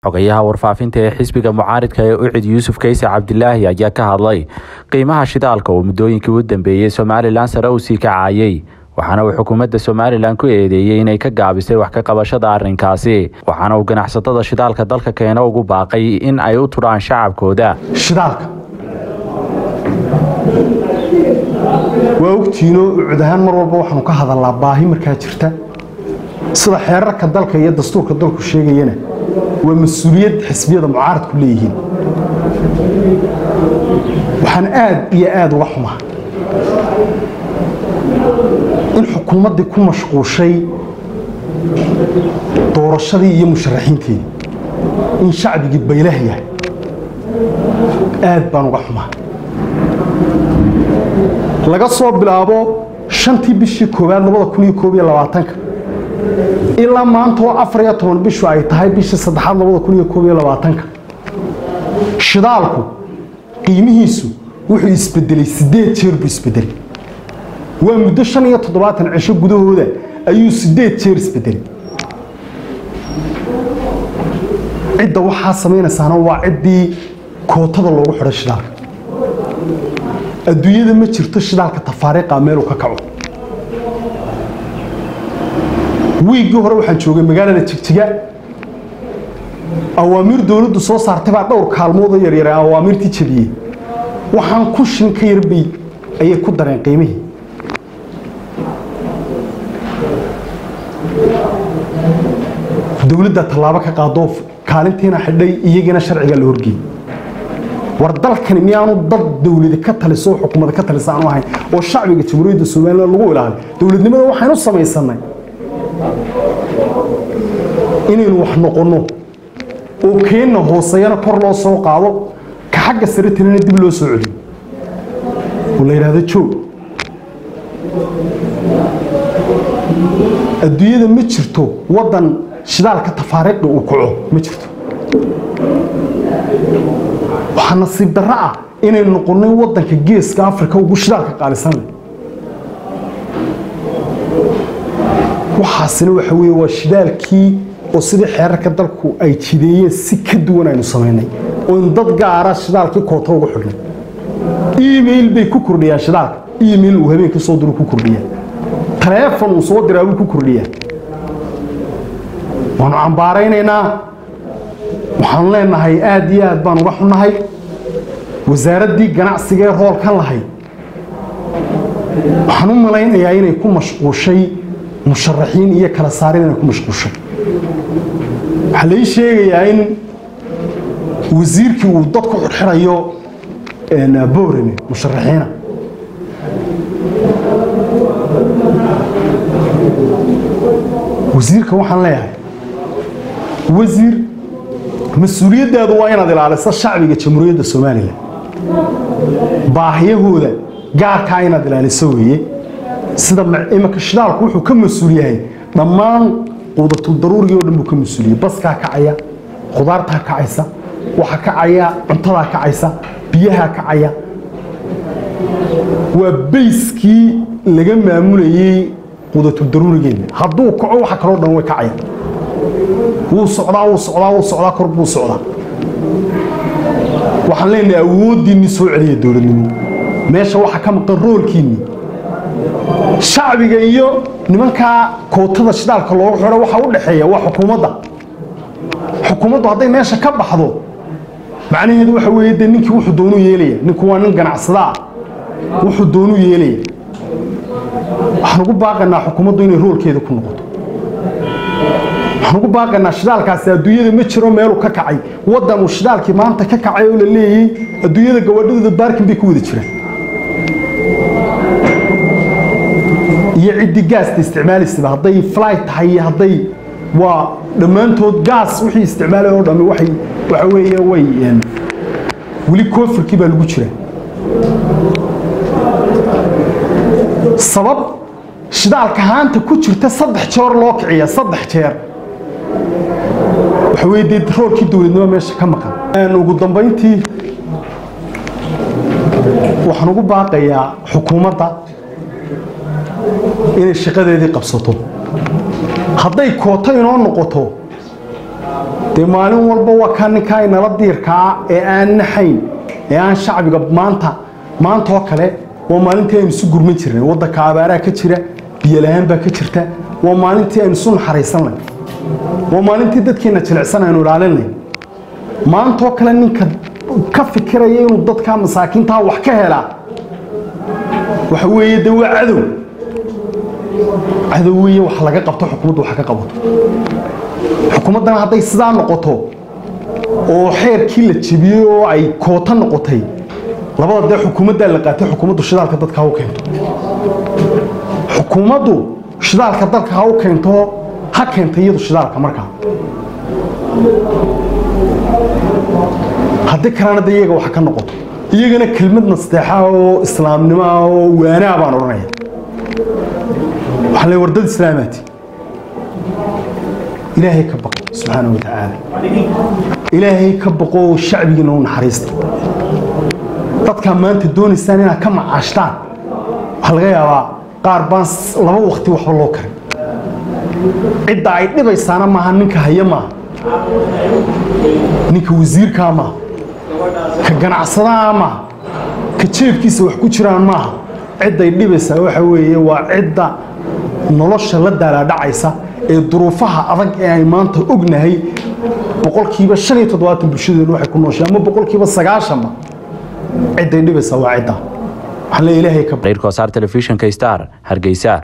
xogayaha warfaafinta ee xisbiga mucaaridka ee ucid yuusuf kayse cabdilaahi ayaa ka hadlay qiimaha shidaalka oo muddooyinkii u dambeeyey somalilan sare uu sii kacayey waxaana uu xukuumadda somalilan ku eedeeyey inay ka gaabisay wax ka qabashada arrinkaasi waxaana uu ganacsatada shidaalka dalka keena ugu baaqay in ay u tudhaan shacabkooda shidaalka waa ogtiinoo ucud ahaan mar walba waxaanu ka hadalnaa baahi markaa jirta sida xeerarka dalka iyo dastuurka dalku sheegayana waa mas-uuliyad xisbiyada mucaaradku leeyihiin waxaan aad iyo aad uga xumaa in xukuumaddii ku mashquushay doorashadii iyo musharaxiinteedii in shacbigii baylah yahay aad baan uga xumaa laga soo bilaabo shantii bishii koowaad labada kun iyo koob iyo labaatanka ilaa maanta oo afar iyo toban bishu ay tahay bishii saddexaad labada kun iyo koob iyo labaatanka shidaalku qiimihiisu wuxuu isbedelay siddeed jeer buu isbedelay waa muddo shan iyo toddobaatan cisho gudahooda ayuu siddeed jeer isbedelay cidda waxaa samaynaysaana waa ciddii kootada loogu xidhay shidaalka adduunyada ma jirto shidaalka tafaariiqa meeluu ka kaco wiiggii hore waxaan joogay magaalada jigjiga awaamiir dowladdu soo saartay baa dhowr kaalmoodoo yaryar awaamiirtii jabiyey waxaan kun shin ka yarbay ayay ku dareen qiimihii dowladda tallaabo ka qaadoo kaalintiina xidhay iyagiina sharciga la horgeeyey war dalkani miyaanu dad dowladi ka taliso oo xukuumada ka talisa aanu ahayn oo shacbiga jamhuuriyadda somalilan lagu ilaaliyo dowladnimada waxaynu samaysanay inaynu wax noqonno oo keenna hooseeyana kor loo soo qaado ka xagga sare talina dib loo soo celiyo oo la yidhaahdo joog adduunyada ma jirto waddan shidaalka tafaariiqda uu kaco ma jirto waxaa nasiib darro ah inaynu noqonnay waddanka geeska afrika ugu shidaalka qaalisanle waxaasina waxa weeye waa shidaalkii oo sidii xeerarka dalku ay jideeyeen si ka duwan aynu samaynay oo in dad gaara shidaalkii koota ugu xidhnay email bay ku kordhiyaan shidaalka email uu habeenkii soo diru ku kordhiyaa taleefon uu soo diraa buu ku kordhiyaa waanu cambaaraynaynaa waxaanu leenahay aad iyo aad baan uga xunnahay wasaaraddii ganacsiga ee roolkan lahayd waxaan u malaynayaa inay ku mashquushay musharaxiin iyo kala saarin inay ku mashquushay waxaa lai sheegayaa in wasiirkii uu dad ku xidxidhayo boorame musharaxiina wasiirka waxaan leeyahay wasiir mas-uuliyaddaadu waa inaad ilaaliso shacbiga jamhuuriyadda somalilan baahiyahooda gaarkaa inaad ilaaliso weeye sida imanka shidaalku wuxuu ka mas-uul yahay dhammaan quudatul daruurigii o dhan buu ka mas-uuliyey baskaa kacaya khudaartaa kacaysa waxaa kacaya cuntadaa kacaysa biyahaa kacaya waa bayskii laga maamulayey quudatul daruurigeenna hadduu kaco waxa kaloo dhan way kacaya wuu socdaa wuu socdaa wuu socdaa kor buu socdaa waxaan leenahay awooddiinni soo celiya dowladnimo meesha waxaa ka maqan roolkiinni shacbiga iyo nimankaa kootada shidaalka loogu xidho waxaa u dhexeeya waa xukuumadda xukuumaddu hadday meesha ka baxdo macnaheedu waxa weeye dee ninkii wuxuu doonuu yeelaya ninku waa nin ganacsada ah wuxuu doonuu yeelaya waxaan ugu baaqaynaa xukuumaddu inay roolkeeda ku noqoto waxaan ugu baaqaynaa shidaalkaasi adduunyada ma jiro meeluu ka kacay waddan uu shidaalkii maanta ka kacay oo la leeyey adduunyada gawaadhadooda baarkin bay ku wada jiraan iyo ciddii gaasta isticmaalaysaba hadday fly tahay iyo hadday waa dhammaantood gaas wixii isticmaalay oo dhammi waxay waxa weeye way weli koofirkii baa lagu jiraa sabab shidaalka haanta ku jirta saddex jeer loo kiciya saddex jeer waxa weye dee roolkii dowladnimo meesha ka maqan ugu dambayntii waxaan ugu baaqayaa xukuumadda inay shaqadeedii qabsato hadday kooto inoo noqoto dee maalin walba waa kaa ninkaa inala diirkaa ee aan naxayn ee aan shacbiga maanta maanta oo kale waa maalintii aynu isu gurman jirnay waddanka abaaraa ka jira biyolahaan baa ka jirta waa maalintii aynu isu naxariisanay waa maalintii dadkeena jilicsan aynu ilaalinay maantaoo kale ninka ka fikiraya inuu dadka masaakiintaa wax ka helaa waxa weeye de waa cadow cadow weeye wax laga qabto xukuumaddu wax ka qabato xukuumaddana hadday sidaa noqoto oo xeerkii la jebiyey oo ay koota noqotay labada dee xukuumaddaa la qaatay xukuumaddu shidaalka dadka ha u keento xukuumaddu shidaalka dalka ha u keento ha keenta iyadu shidaalka markaa haddii kalena de iyaga wax ka noqoto iyagana kelmad nasteexa oo islaamnimo ah oo waanaa baan odhanaya waxaa le wardad islaamaati ilaahay ka baqo subxaana wa tacaala ilaahay ka baqo oo shacbigiina u naxariista dadkaa maanta doonaysaan inaad ka macaashtaan waxaa laga yaabaa qaar baan laba wakti waxba loo karin cidda ay dhibaysaana maaha ninka haya maaha ninka wasiirkaa maaha ka ganacsadaha maaha ka jeebkiisa wax ku jiraan maaha cidday dhibaysaa waxa weeye waa cidda nolosha la daalaadhacaysa ee duruufaha adag ee ay maanta ognahay boqolkiiba shan iyo toddobaatan bulshadeenu waxay ku nooshay ama boqolkiiba sagaashanba cidday dhibaysaa waa cidda waxaan leeyahay ilaahay ka reerkoosaar telefishinka star hargeysa